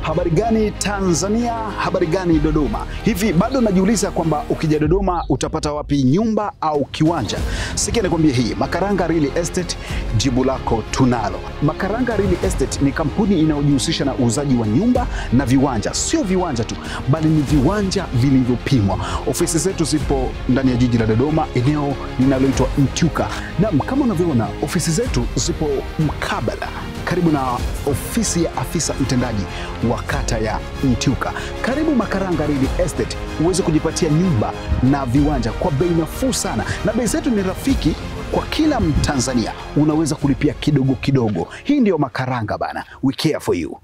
Habari gani Tanzania? Habari gani Dodoma? Hivi bado najiuliza kwamba ukija Dodoma utapata wapi nyumba au kiwanja? Sikia nikwambie hii, Makaranga Real Estate, jibu lako tunalo. Makaranga Real Estate ni kampuni inayojihusisha na uuzaji wa nyumba na viwanja, sio viwanja tu, bali ni viwanja vilivyopimwa. Ofisi zetu zipo ndani ya jiji la Dodoma, eneo linaloitwa Mtyuka. Naam, kama unavyoona ofisi zetu zipo mkabala karibu na ofisi ya afisa mtendaji wa kata ya Mtyuka. Karibu Makaranga Real Estate uweze kujipatia nyumba na viwanja kwa bei nafuu sana, na bei zetu ni rafiki kwa kila Mtanzania, unaweza kulipia kidogo kidogo. Hii ndiyo Makaranga bana, we care for you.